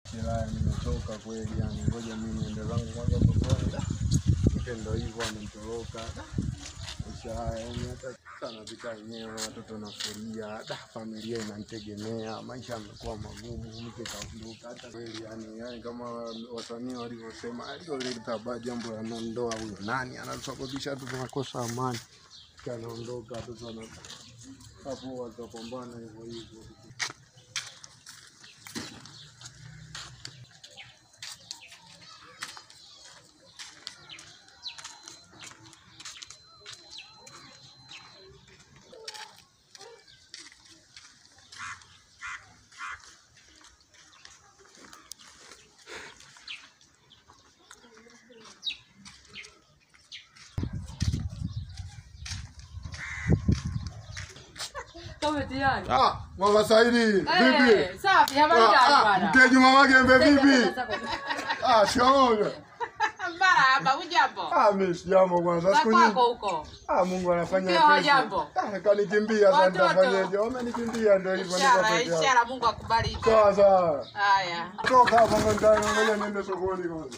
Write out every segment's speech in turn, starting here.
Ila nimechoka kweli yani, ngoja mimi niende zangu kwanza sokoni. Da, Mke ndo hivyo amenitoroka. Da, Maisha haya yani hata sana vita wenyewe, watoto nafuria, da, familia inanitegemea, maisha yamekuwa magumu, mke kaondoka. Hata kweli yani, yani kama wasanii walivyosema, aliloleta ba jambo la ndoa, huyo nani anasababisha tu tunakosa amani, Mke anaondoka, watoto wana hapo watapambana hivyo hivyo. Kama tayari. Ah, Mama Saidi, vipi? Eh, safi, habari Ah, gani ah, bwana? Mteja Mama Gembe vipi? Ah, shikamoo. Marahaba, hujambo? Ah, mimi sijambo kwanza Za siku nyingi. kwako huko. Ah, Mungu anafanya Mkeo pesa. hajambo? Ah, kanikimbia sasa Watoto? nitafanyaje? Wamenikimbia ndio hivyo niko Ishara, peke yangu. ishara, Mungu akubariki. Sawa sawa. Haya. Toka hapa ndani ngoja niende sokoni kwanza.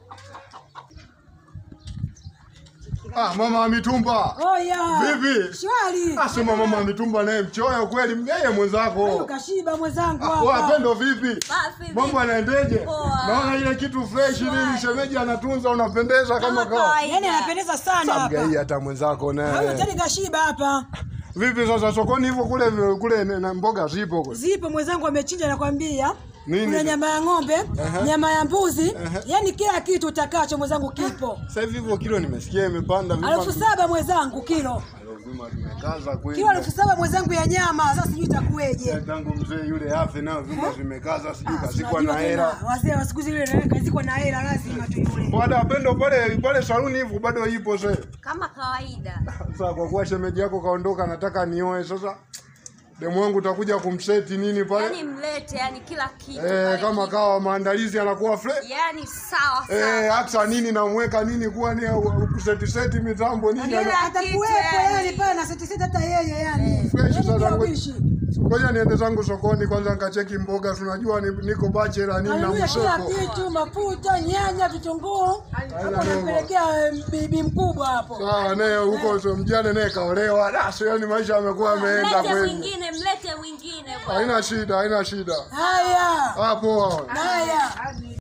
Ah, mama wa mitumba. Oya. Vipi? Shwari. Ah, sema mama wa mitumba naye mchoyo kweli, mgeye Leo mwenzako. kashiba mwenzangu Ah, Poa hapa. pendo vipi? Safi, Mambo yanaendeje? Poa. Naona ile kitu fresh nini shemeji anatunza unapendeza kama kawa. kawaida. Yaani anapendeza sana Samgai hapa. hata mwenzako Huyu naye. tani kashiba hapa. Vipi sasa sokoni hivyo kule kule na mboga zipo kule? Zipo mwenzangu amechinja nakwambia. Nini? Kuna nyama ya ng'ombe, nyama ya mbuzi, yaani kila kitu utakacho mwenzangu kipo. Sasa hivi hivyo kilo nimesikia imepanda Elfu saba mwenzangu kilo. Lazima tumekaza kweli. Kilo elfu saba mwenzangu ya nyama. Sasa sijui itakuweje. Tangu mzee yule afe nao vyuma vimekaza sijui Ah, kazikwa tunajua na tena, hela. Wazee wa siku zile kazikwa na hela lazima tu yule. Bwana pendo pale pale saluni hivyo bado ipo sasa. kama kawaida. Sasa kwa kuwa shemeji yako kaondoka nataka nioe sasa. Demu wangu utakuja kumseti nini pale? Yaani mlete, yani kila kitu. Eh, pale kama kipo. kawa maandalizi yanakuwa fresh. Yaani sawa Eh, sawa. hata nini namweka nini kuwa ni kuseti seti mitambo nini. Kila ana- kitu Atakuwepo yani. yani pale na seti seti hata yeye yani. Fresh Yaani sana. ndio uishi. Ngoja niende zangu sokoni kwanza nikacheki mboga, tunajua ni, niko bachela nini na Anunua kila msoko. kitu, mafuta, nyanya, vitunguu. Hapo noma. nampelekea eh, bibi mkubwa hapo. Sawa, naye huko so mjane naye kaolewa. Da, sio yani maisha yamekuwa yameenda Mlete kweli. mwingine, mlete mwingine bwana. Haina shida, haina shida. Haya. Ah, poa. Haya.